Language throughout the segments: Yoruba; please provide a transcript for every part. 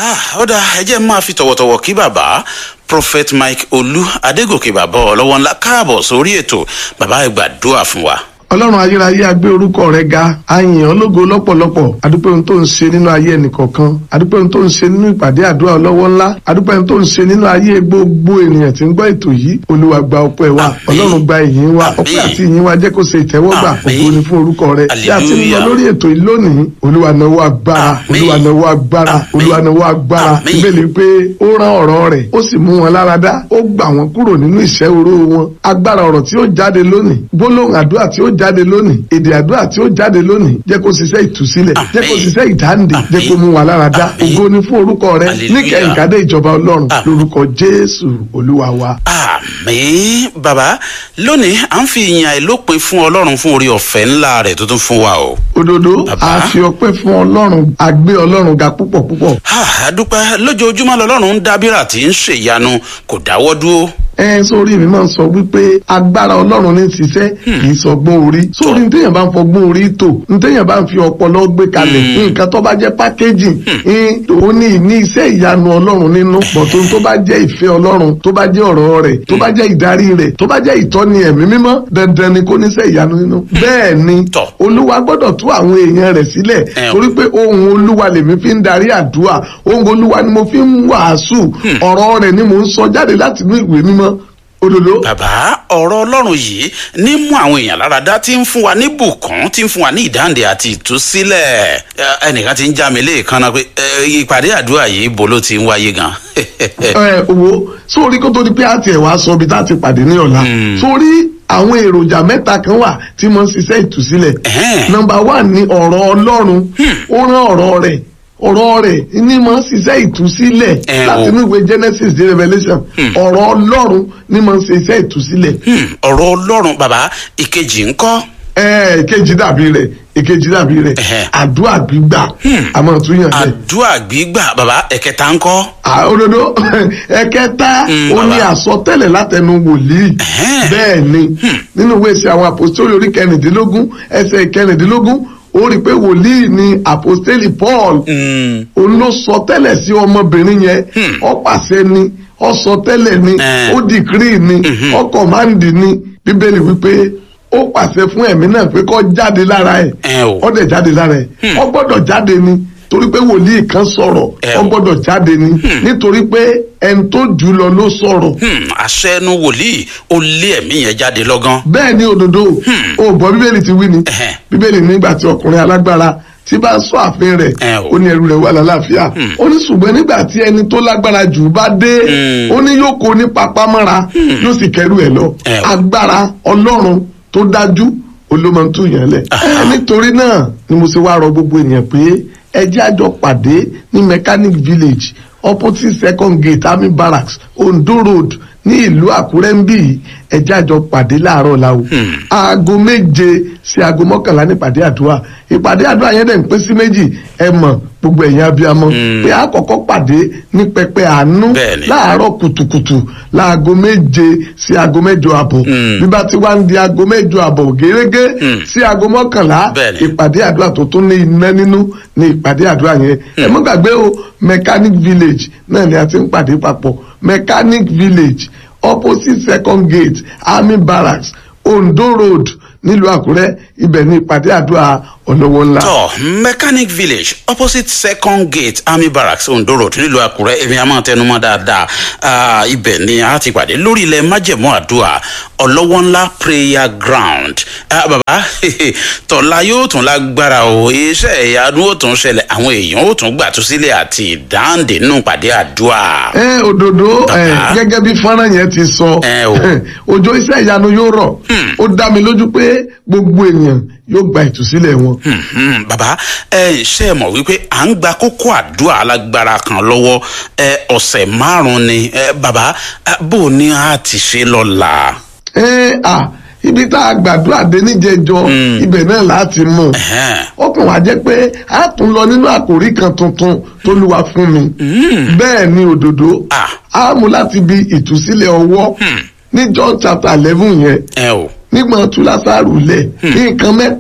ó dáa ẹ jẹ́ máa fi tọ̀wọ̀tọ̀wọ̀ kí bàbá prophet mike olú adégòkè bàbá ọlọ́wọ́ ńlá káàbọ̀ sórí ètò bàbá ẹ gbàdúrà fún wa. ọlọ́run ayérayé agbé orúkọ rẹ ga àyìn ológo lọ́pọ̀lọpọ̀ adúpẹ́ ohun tó ń ṣe nínú ayé ẹnìkọ̀ọ̀kan adúpẹ́ ohun tó ń ṣe nínú ìpàdé àdúrà ọlọ́wọ́ ńlá adúpẹ́ ohun tó ń ṣe nínú ayé gbogbo ènìyàn tí ń gbọ́ ètò yìí olúwa gba ọpẹ́ wa Àmín. ọlọ́run gba ìyìn wa Àmín. ọpẹ́ àti ìyìn wa jẹ́ kó ṣe ìtẹ́wọ́gbà Àmín. ògo ni fún orúkọ rẹ bí a ti ń lọ Hallelujah. lórí ètò yìí lónìí olúwa náwó agbára Àmín. olúwa náwó agbára Àmín. olúwa náwó agbára Àmín. bíbélì pé ó rán ọ̀rọ̀ rẹ̀ ó sì mú wọn lára dá ó gbà wọn kúrò nínú ìṣẹ́ oró wọn agbára ọ̀rọ̀ tí ó jáde lónìí gbólóhùn àdúrà tí ó jáde lónìí èdè àdúrà tí ó jáde lónìí jẹ́ kó ṣiṣẹ́ ìtúsílẹ̀ Àmín. jẹ́ kó ṣiṣẹ́ ìdáǹdè Àmín. jẹ́ kó mú wa lára dá Àmín. ògo ni fún orúkọ rẹ Hallelujah. níkẹyìn kádé ìjọba ọlọ́run Àmín. lórúkọ jésù olúwa wa. àmín bàbá lónìí à ń fi ìyìn àìlópin fún ọlọ́run fún orí ọ̀fẹ́ ńlá rẹ̀ tó tún fún wa o. òdodo Bàbá. a fi ọpẹ́ fún ọlọ́run a gbé ọlọ́run ga púpọ̀ púpọ̀ Ah, a dúpẹ́ lójoojúmọ́ lọ́lọ́run ń dábìrà tí ń ṣèyanu kò dáwọ́ dúró. ẹ sórí mi máa ń sọ wípé agbára ọlọ́run ní ṣiṣẹ́ kì í sọgbọ́n orí sórí ní téèyàn bá ń fọgbọ́n orí tò ní téèyàn bá ń fi ọpọlọ gbé kalẹ̀ nǹkan tó bá jẹ́ pákéjì ó ní ní iṣẹ́ ìyanu ọlọ́run nínú bọ̀tún tó bá jẹ́ ìfẹ́ ọlọ́run tó bá jẹ́ ọ̀rọ̀ rẹ̀ tó bá jẹ́ ìdarí rẹ̀ tó bá jẹ́ ìtọ́ni ẹ̀mí mímọ́ dandan ni kó níṣẹ́ ìyanu nínú bẹ́ẹ̀ ni Tọ́. olúwa gbọ́dọ̀ tú àwọn èèyàn rẹ̀ sílẹ̀ Ẹ o. torí pé ohun olúwa lèmi fi ń darí àdúrà ohun olúwa ni mo fi ń wàásù ọ̀rọ̀ rẹ̀ ni mo ń sọ jáde láti inú ìwé mímọ́ òdodo. bàbá ọ̀rọ̀ ọlọ́run yìí ní mú àwọn èèyàn lára dá tí ń fún wa ní bùkún tí ń fún wa ní ìdáǹdè àti ìtúsílẹ̀ Ẹ, ẹnìkan ti ń já mi léèkan náà pé ẹ, ìpàdé àdúrà yìí bo ló ti ń wáyé gan. ẹ owó sórí kó tó di pé àti ẹ̀ wá sọ ibi tá a ti pàdé ní ọ̀la sórí àwọn èròjà mẹ́ta kan wà tí mo ń ṣiṣẹ́ ìtúsílẹ̀ Ẹ̀hẹ́n. nọmba one ni ọ̀rọ̀ ọlọ́run ó rán ọ̀rọ̀ rẹ̀ ọ̀rọ̀ rẹ̀ ní mo ń ṣiṣẹ́ ìtúsílẹ̀ Ẹ láti o. inú ìwé Genesis dé Revelation ọ̀rọ̀ ọlọ́run ní mo ń ṣiṣẹ́ ìtúsílẹ̀ Hmm, ọ̀rọ̀ ọlọ́run bàbá ìkejì ńkọ́. ẹ ìkejì dàbí rẹ̀ ìkejì dàbí rẹ̀ Ẹ̀hẹ́. àdúrà gbígbà àmọ́ tún yàn bẹ́ẹ̀. àdúrà gbígbà bàbá ẹ̀kẹta ńkọ́. Ah, òdodo ẹ̀kẹta Mm, ó ní bàbá. àsọtẹ́lẹ̀ látẹnu wòlíì Ẹ̀hẹ́n. bẹ́ẹ̀ ni nínú ìwé ìṣe àwọn àpòstélì orí kẹrìndínlógún ẹsẹ̀ kẹrìndínlógún ó rí i pé wòlíì ni àpòstélì Paul Hmm, òun ló sọ tẹ́lẹ̀ sí ọmọbìnrin yẹn ó pàṣẹ ni ó sọ tẹ́lẹ̀ ni Eh. ó dìkírì ni ó kọ̀máǹdì ni bíbélì wípé ó pàṣẹ fún ẹ̀mí náà pé kó jáde lára ẹ̀ ẹ o. ó dẹ̀ jáde lára ẹ̀ ó gbọ́dọ̀ jáde ni torí pé wòlíì kan sọ̀rọ̀ Ẹ ó o. gbọ́dọ̀ jáde ni nítorí pé ẹni tó jù lọ ló sọ̀rọ̀ Hmm, àṣẹ ẹnu wòlíì ó lé ẹ̀mí yẹn jáde lọ́gán. bẹ́ẹ̀ ni òdodo o gbọ́ bíbélì ti wí ni Ẹ̀hẹ́n. bíbélì nígbà tí ọkùnrin alágbára tí bá sọ ààfin rẹ̀ Ẹ o. ó ní ẹrù rẹ̀ wà lálàáfíà ó ní ṣùgbọ́n nígbà tí ẹni tó lágbára jù bá dé ó ní yóò kó ní papámọ́ra yóò sì kẹrù ẹ̀ lọ Ẹ o. agbára ọlọ́run tó dájú olómọtú yẹn lẹ̀ ẹ nítorí náà ni mo ṣe wá rọ gbogbo ènìyàn pé ẹ jẹ́ àjọ pàdé ní mechanic village opposite second gate army barracks ondo road ní ìlú àkúrẹ́ ń bì ẹ jẹ́ àjọ pàdé láàárọ̀ la o aago méje sí aago mọ́kànlá ní ìpàdé àdúrà ìpàdé àdúrà yẹn dẹ̀ ń pín sí méjì ẹ mọ̀ gbogbo ẹ̀yin abiyamọ pé a kọ́kọ́ pàdé ní pẹpẹ àánú Bẹ́ẹ̀ni. láàárọ̀ kùtùkùtù láago méje sí aago mẹ́jọ àbọ̀ bí bá ti wá ń di aago mẹ́jọ àbọ̀ gẹ́gẹ́ sí aago mọ́kànlá Bẹ́ẹ̀ni. ìpàdé àdúrà tó tún ní iná nínú ní ìpàdé àdúrà yẹn ẹ mọ́ gbàgbé o mechanic village náà ni a ti ń pàdé papọ̀ mechanic village opposite second gate army barracks ondo road nílùú àkúrẹ́ ibẹ̀ ní ìpàdé àdúrà ọlọ́wọ́ ńlá. tọ mechanic village opposite second gate army barracks ondo road nílùú àkúrẹ́ èmi àmọ́ tẹnumọ́ dáadáa Ah, ibẹ̀ ni a ti pàdé lórí ilẹ̀ májẹ̀mú àdúrà ọlọ́wọ́ ńlá prayer ground Ah, bàbá tọ́lá yóò tún lágbára o iṣẹ́ ìyanu ó tún ṣẹlẹ̀ àwọn èèyàn ó tún gbàtúsílẹ̀ àti ìdáǹdè nínú pàdé àdúrà. ẹ òdodo ẹ Bàbá. gẹ́gẹ́ bí fọ́nrán yẹn ti sọ Ẹ o. òjò iṣẹ́ ìyanu yóò rọ̀ ó dá mi lójú pé gbogbo ènìyàn yóò gba ìtúsílẹ̀ wọn. Hmm, hmm, bàbá ẹ ṣe mọ̀ wípé à ń gba kókó àdúrà alágbára kan lọ́wọ́ ẹ ọ̀sẹ̀ márùn-ún ni ẹ bàbá ẹ, bó o ní a ti ṣe lọ́la. ẹ à ibi tá a gbàdúrà dé níjẹjọ ibẹ̀ náà láti mú Ẹ̀hẹ́n. ó kàn wá jẹ́ pé a tún lọ nínú àkòrí kan tuntun tó lúwa fún mi bẹ́ẹ̀ ni òdodo Ah. a mú láti bi ìtúsílẹ̀ ọwọ́ ní John chapter eleven yẹn ẹ o nígbà tú lásàrù lẹ̀ ní nǹkan mẹ́ta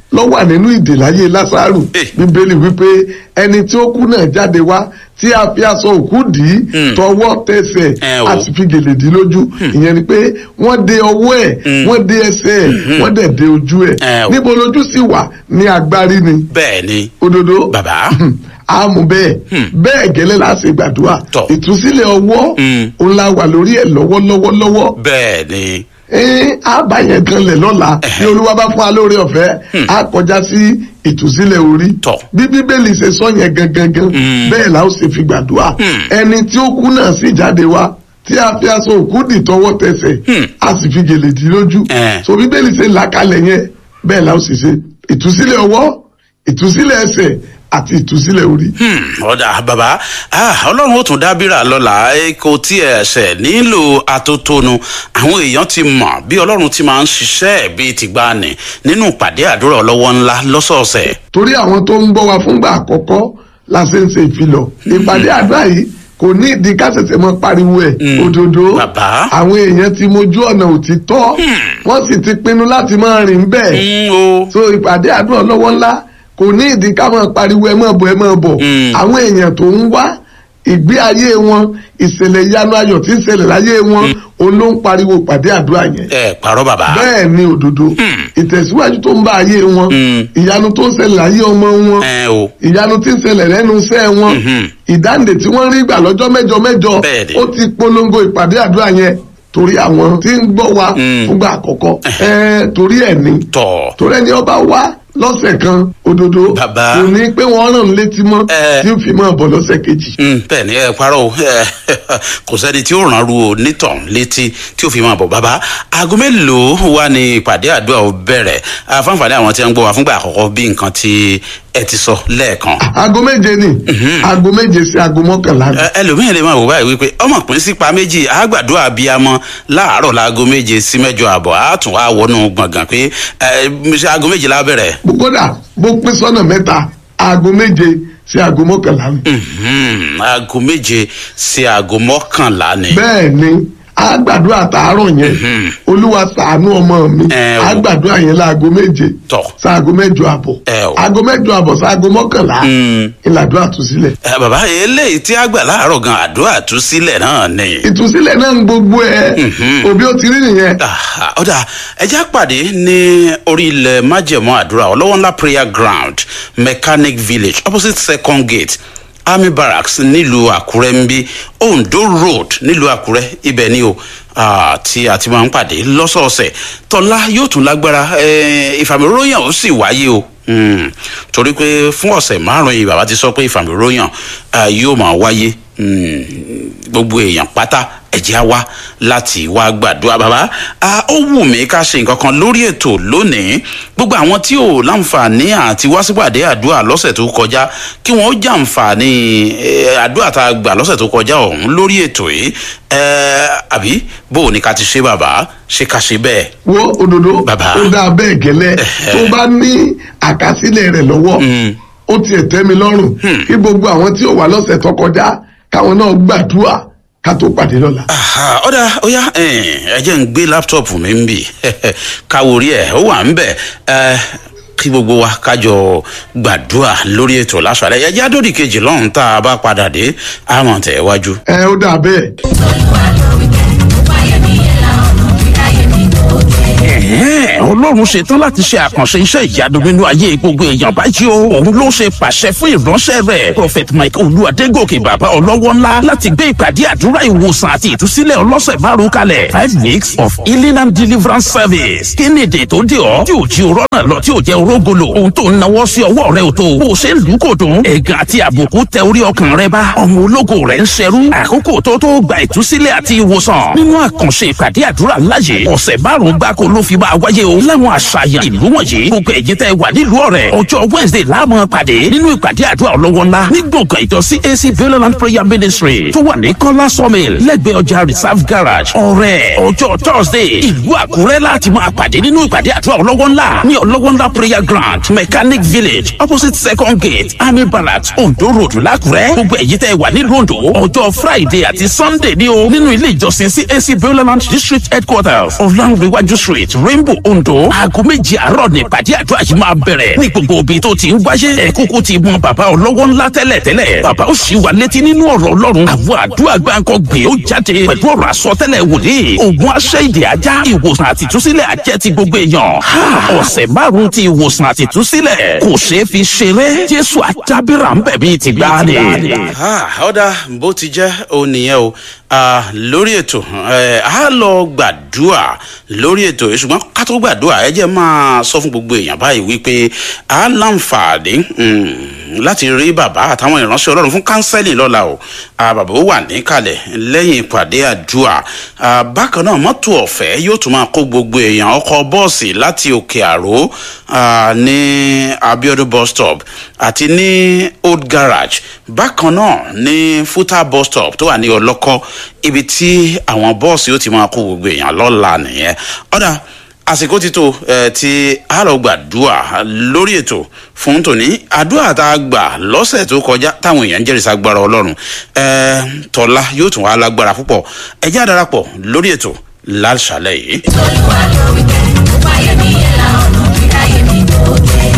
ló wà nínú ìdè láyé lásàrù Eh. bíbélì wípé ẹni tí ó kú náà jáde wá tí a fi aṣọ òkú dì í Mm. tọwọ́ tẹsẹ̀ Eh, o. a sì fi gèlè dì í lójú ìyẹn ni pé wọ́n de ọwọ́ ẹ̀ wọ́n de ẹsẹ̀ ẹ̀ wọ́n dẹ̀ de ojú ẹ̀ Eh, o. níbo lójú sì wà ní agbárí ni bẹ́ẹ̀ ni òdodo bàbá àmú bẹ́ẹ̀ bẹ́ẹ̀ gẹ́lẹ́ la ṣe gbàdúrà Tọ́. ìtúsílẹ̀ ọwọ́ Mm. òun la wà lórí ẹ̀ lọ́wọ́lọ́wọ́ lọ́wọ́ bẹ́ẹ̀ ni ee a bá yẹn kan lẹ̀ lọ́la Ẹ̀hẹ́. ní olúwa bá fún wa lórí ọ̀fẹ́ a kọjá sí ìtúsílẹ̀ orí Tọ́. bí bíbélì ṣe sọ yẹn gangan Mm. bẹ́ẹ̀ la ó ṣe fi gbàdúrà Mm. ẹni tí ó kú náà sì jáde wá tí a fi aṣọ òkú dì tọwọ́ tẹsẹ̀ Mm. a sì fi gèlè dì lójú Eh. so bíbélì ṣe là kalẹ̀ yẹn bẹ́ẹ̀ la ó sì ṣe ìtúsílẹ̀ ọwọ́ ìtúsílẹ̀ ẹsẹ̀ àti ìtúsílẹ̀ orí. Hmm, ọ̀dà bàbá ah, ọlọ́run ó tún dábìrà lọ́la ẹ kò tí ẹ ṣẹ̀ nílò atótónu àwọn èèyàn ti mọ̀ bí ọlọ́run ti máa ń ṣiṣẹ́ bíi tìgbàanì nínú ìpàdé àdúrà ọlọ́wọ́ ńlá lọ́sọ̀ọ̀sẹ̀. torí àwọn tó ń gbọ́ wa fúngbà àkọ́kọ́ la ṣe ń ṣe ìfilọ̀ ìpàdé àdúrà yìí kò ní ìdí ká ṣẹ̀ṣẹ̀ mọ́ pariwo ẹ̀ Mm. òdodo Bàbá. àwọn èèyàn ti mojú ọ̀nà òtítọ́ wọ́n sì ti pinnu láti máa rìn bẹ́ẹ̀ Hmm, o so ìpàdé àdúrà lọ́wọ́ ńlá kò ní ìdí ká máa pariwo ẹ máa bọ̀ ẹ máa bọ̀ Mm. àwọn èèyàn tó ń wá ìgbé ayé wọn ìṣẹ̀lẹ̀ ìyanu ayọ̀ tí ń ṣẹlẹ̀ láyé wọn òun ló ń pariwo ìpàdé àdúrà yẹn ẹ parọ́ bàbá. bẹ́ẹ̀ ni òdodo ìtẹ̀síwájú tó ń bá ayé wọn Mm. ìyanu tó ń ṣẹlẹ̀ láyé ọmọ wọn ẹ o ìyanu tí ń ṣẹlẹ̀ lẹ́nu iṣẹ́ wọn Mhm. ìdáǹdè tí wọ́n rí gbà lọ́jọ́ mẹ́jọ mẹ́jọ Bẹ́ẹ̀ni. ó ti polongo ìpàdé àdúrà yẹn torí àwọn tí ń gbọ́ wa Mm. fúngbà àkọ́kọ́ ẹ̀ẹ́ torí ẹ̀ ni tọ̀ torí ẹni ọba wá lọ́sẹ̀ kan òdodo Bàbá. kò ní pé wọ́n rán létí mọ́ Eh. tí ó fi máa bọ̀ lọ́sẹ̀ kejì. Hmm, bẹ́ẹ̀ ni ẹ parọ́ o ẹ, kò sẹ́ni tí ó ràn ru o nítàn létí tí ó fi máa bọ̀ bàbá aago mélòó wà ní ìpàdé àdúrà ó bẹ̀rẹ̀ àfáǹfààní àwọn tí wọ́n ń gbọ́ wa fúngbà àkọ́kọ́ bí nǹkan tí ẹ ti sọ lẹ́ẹ̀kan. aago méje ni aago méje sí aago mọ́kànlá ni. Ẹ- ẹlòmíín lè máa wò báyìí wípé ọmọ pín sípa méjì àgbàdo àbíamọ láàárọ̀ láago méje sí mẹ́jọ àbọ̀ àtún wá wọnú gbọ̀ngàn pé ẹ ṣe aago méje la bẹ̀rẹ̀. kódà bó pín sọ́nà mẹ́ta aago méje sí aago mọ́kànlá ni. Mhm, aago méje sí aago mọ́kànlá ni. bẹ́ẹ̀ ni a gbàdúrà tààrọ̀ yẹn olúwa ṣàánú ọmọ mi Ẹ o. a gbàdúrà yẹn láago méje Tọ̀. sáago mẹ́jọ àbọ̀ Ẹ o. aago mẹ́jọ àbọ̀ sáago mọ́kànlá Mm. ìlàdúrà tú sílẹ̀ Ẹ, bàbá eléyìí tí a gbà láàárọ̀ gan àdúrà tú sílẹ̀ náà ni. ìtúsílẹ̀ náà ń gbogbo ẹ̀ òbí ó ti rí nìyẹn Ah, ọ̀dà ẹja pàdé ní orí ilẹ̀ májẹ̀mọ́ àdúrà ọlọ́wọ́ ńlá prayer ground mechanic village opposite second gate army barracks nílùú àkúrẹ́ ń bí ondo road nílùú àkúrẹ́ ibẹ̀ ni o ah, tí a ti máa ń pàdé lọ́sọ̀ọ̀sẹ̀ tọ́lá yóò tún lágbára eh, ìfàmìróyàn ó sì wáyé o Mm, torí pé fún ọ̀sẹ̀ márùn-ún yìí bàbá ti sọ pé ìfàmìróyàn ah, yóò máa wáyé Mm, gbogbo èèyàn pátá ẹ̀jẹ̀ á wá láti wá gbàdúrà bàbá Ah, ó wù mí ká ṣe nǹkan kan lórí ètò lónìí gbogbo àwọn tí ò láǹfààní àti wá sípàdé àdúrà lọ́sẹ̀ tó kọjá kí wọ́n ó jàǹfààní eh, àdúrà tá a gbà lọ́sẹ̀ tó kọjá ọ̀hún lórí ètò yìí Eh, àbí bó o ní ká ti ṣe bàbá ṣe ká ṣe bẹ́ẹ̀. wo òdòdó Bàbá. ó dáa bẹ́ẹ̀ gẹ́lẹ́ tó bá ní àkásílẹ̀ rẹ̀ lọ́wọ́ Mm. ó tiẹ̀ tẹ́ mi lọ́rùn kí gbogbo àwọn tí ò wá lọ́sẹ̀ tó kọjá káwọn náà gbàdúrà ká tó pàdé lọ́la. Aha, ọ̀dà ọ̀yá ẹ jẹ́ ń gbé láptọ̀pù mi ń bì káwórí ẹ̀ ó wà ń bẹ̀ ẹ, kí gbogbo wa kájọ gbàdúrà lórí ètò láṣàlẹ̀ ẹ jẹ́ àdódì kejì lọ́hùn tá a bá padà dé àmọ̀ tẹ̀ wájú. ẹ ó dáa bẹ́ẹ̀. Ẹ̀hẹ́n, ọlọ́run ṣetán láti ṣe àkànṣe iṣẹ́ ìyanu nínú ayé gbogbo èèyàn báyìí o òun ló ṣe pàṣẹ fún ìránṣẹ́ rẹ̀ prophet mike olúwadégòkè bàbá ọlọ́wọ́ ńlá láti gbé ìpàdé àdúrà ìwòsàn àti ìtúsílẹ̀ ọlọ́sẹ̀ márùn kalẹ̀ five weeks of healing and deliverance service kí ni èdè tó dé ọ tí ò jí o rọ́nà lọ tí ò jẹ́ orógolo ohun tó ń nawọ́ sí ọwọ́ rẹ ò tó bó o ṣe ń lù ú kò dùn ẹ̀gàn àti àbùkù tẹ orí ọkàn rẹ bá ọmọ ológo rẹ ń ṣẹrú àkókò tó tó gba ìtúsílẹ̀ àti ìwòsàn nínú àkànṣe ìpàdé àdúrà láyé ọ̀sẹ̀ márùn-ún gbáko ló fi máa wáyé o láwọn àṣàyàn ìlú wọ̀nyí gbogbo ẹ̀yin tẹ́ wà nílùú ọ̀rẹ́ ọjọ́ wednesday láàmú pàdé nínú ìpàdé àdúrà ọlọ́wọ́ ńlá ní gbọ̀ngàn ìjọ cac violent prayer ministry tó wà ní kọ́lá sawmill lẹ́gbẹ̀ẹ́ ọjà reserve garage ọ̀rẹ́ ọjọ́ thursday ìlú àkúrẹ́ láti máa pàdé nínú ìpàdé àdúrà ọlọ́wọ́ ńlá ní ọlọ́wọ́ ńlá prayer ground mechanic village opposite second gate army barracks ondo road lákúrẹ́ gbogbo ẹ̀yin tẹ́ wà nílùú ondo ọjọ́ friday àti sunday ní o nínú ilé ìjọsìn cac violent district headquarters ọ̀làǹrẹ̀wájú street street rainbow ondo aago méjì àárọ̀ ní ìpàdé àdúrà yìí máa bẹ̀rẹ̀ ní gbogbo ibi tó ti ń wáyé ẹ kúkú ti mọ bàbá ọlọ́wọ́ ńlá tẹ́lẹ̀ tẹ́lẹ̀ bàbá ó sì wà létí nínú ọ̀rọ̀ ọlọ́run àwọn àdúrà gbáǹkọ́ gbé ó jáde pẹ̀lú ọ̀rọ̀ àsọtẹ́lẹ̀ wòlíì ògùn aṣẹ́ ìdè ajá ìwòsàn àtìtúsílẹ̀ àjẹ́ ti gbogbo èèyàn ọ̀sẹ̀ márùn-ún ti ìwòsàn àtìtúsílẹ̀ kò ṣeé fi ṣeré jésù àjábìrà ń bẹ̀ bíi ti gbá ni. ọ̀dà bó ti jẹ́ òun nìyẹn o lórí ètò a lọ gbàdúrà lórí ètò yìí ṣùgbọ́n ká tó gbàdúrà ẹ jẹ́ máa sọ fún gbogbo èèyàn báyìí wípé a láǹfààní láti rí bàbá àtàwọn ìránṣẹ́ ọlọ́run fún kánsẹ́lì lọ́la o bàbá ó wà níkàlẹ̀ lẹ́yìn ìpàdé àdúrà bákan náà mọ́tò ọ̀fẹ́ yóò tún máa kó gbogbo èèyàn ọkọ̀ bọ́ọ̀sì láti òkè àró ní abiodun bus stop àti ní old garage bákan náà ní futa bus stop tó wà ní ọlọ́kọ́ ibi tí àwọn bọ́ọ̀sì yóò ti máa kó gbogbo èèyàn lọ́la nìyẹn ọ̀dà àsìkò ti tó ẹ ti a lọ gbàdúrà lórí ètò fún tòní àdúrà tá a gbà lọ́sẹ̀ tó kọjá táwọn èèyàn ń jẹ́rìí agbára ọlọ́run ẹ tọ́lá yóò tún wá lágbára púpọ̀ ẹ jẹ́ àdarapọ̀ lórí ètò láṣàlẹ̀ yìí. olúwa ló wí pé ó báyé mi yẹn la ọ̀nà kíráyé mi tó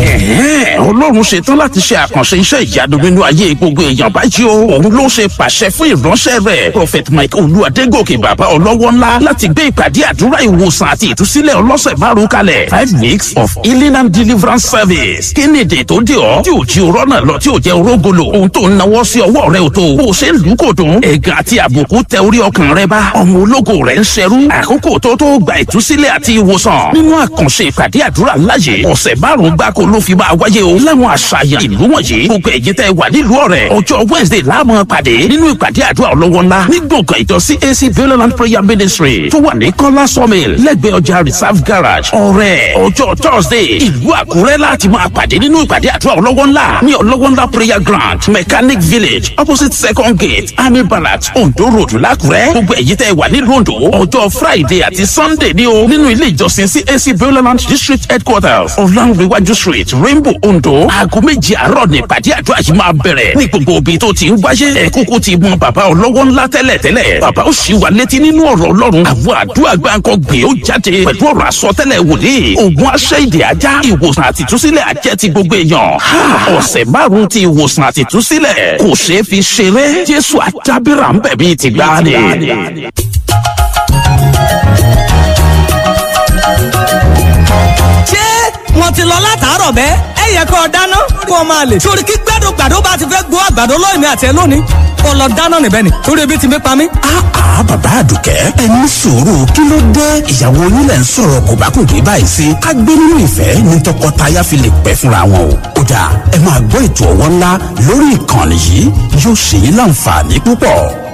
dé. ọlọ́run ṣetán láti ṣe àkànṣe iṣẹ́ ìyanu nínú ayé gbogbo èèyàn báyìí o òun ló ṣe pàṣẹ fún ìránṣẹ́ rẹ̀ prophet mike olúwadégòkè bàbá ọlọ́wọ́ ńlá láti gbé ìpàdé àdúrà ìwòsàn àti ìtúsílẹ̀ ọlọ́sẹ̀ márùn kalẹ̀ five weeks of healing and deliverance service kí ni èdè tó dé ọ tí ò jí orọ́ náà lọ tí ò jẹ́ orógolo ohun tó ń nawọ́ sí ọwọ́ rẹ ò tó bó o ṣe ń lù kò dùn ẹ̀gàn àti àbùkù tẹ orí ọkàn rẹ bá ọmọ ológo rẹ ń ṣerú àkókò tó tó gba ìtúsílẹ̀ àti ìwòsàn nínú àkànṣe ìpàdé àdúrà láyé ọ̀sẹ̀ márùn-ún gbáko ló fi máa wáyé o láwọn àṣàyàn ìlú wọ̀nyí gbogbo ẹ̀yin tẹ́ wà nílùú ọ̀rẹ́ ọjọ́ wednesday láàmú pàdé nínú ìpàdé àdúrà ọlọ́wọ́ ńlá ní gbọ̀ngàn ìjọ cac violent prayer ministry tó wà ní kọ́lá sawmill lẹ́gbẹ̀ẹ́ ọjà reserve garage ọ̀rẹ́ ọjọ́ thursday ìlú àkúrẹ́ láti máa pàdé nínú ìpàdé àdúrà ọlọ́wọ́ ńlá ní ọlọ́wọ́ ńlá prayer ground mechanic village opposite second gate army barracks ondo road lákúrẹ́ gbogbo ẹ̀yin tẹ́ wà nílùú ondo ọjọ́ friday àti sunday ní o nínú ilé ìjọsìn cac violent district headquarters ọ̀làǹrẹ̀wájú street rainbow ondo aago méjì àárọ̀ ní ìpàdé àdúrà yìí máa bẹ̀rẹ̀ ní gbogbo ibi tó ti ń wáyé ẹ̀kúkú ti mọ bàbá ọlọ́wọ́ ńlá tẹ́lẹ̀ tẹ́lẹ̀ bàbá ó sì wà létí nínú ọ̀rọ̀ ọlọ́run àwọn àdúrà gbáǹkọ gbé ó jáde pẹ̀lú ọ̀rọ̀ àsọtẹ́lẹ̀ wòlíì ògùn aṣẹ́ ìdè ajá ìwòsàn àtìtúsílẹ̀ àjẹ́ ti gbogbo èèyàn ọ̀sẹ̀ márùn-ún ti ìwòsàn àtìtúsílẹ̀ kò ṣeé fi ṣeré jésù àjábìrà ń bẹ̀ bíi ti gbáà ni. ṣé wọn ti lọ látàárọ̀ bẹ́ẹ̀ ẹ yẹ kó o dáná kó o máa lè. sórí kí gbẹ́dùn gbàdó bá ti fẹ́ gbó àgbàdo lóyún mi àti ẹ lónìí kó o lọ dáná níbẹ̀ ni torí ebi ti mi pa mí. àá bàbá àdùkẹ́ ẹ ní sùúrù kí ló dé ìyàwó yín lẹ̀ ń sọ̀rọ̀ kò bá kò dé báyìí sí ká gbé nínú ìfẹ́ ní tọkọtaya fi lè pẹ́ fúnra wọn o kódà ẹ máa gbọ́ ètò ọwọ́ ńlá lórí ìkànnì yìí yóò ṣe yín láǹfààní púpọ̀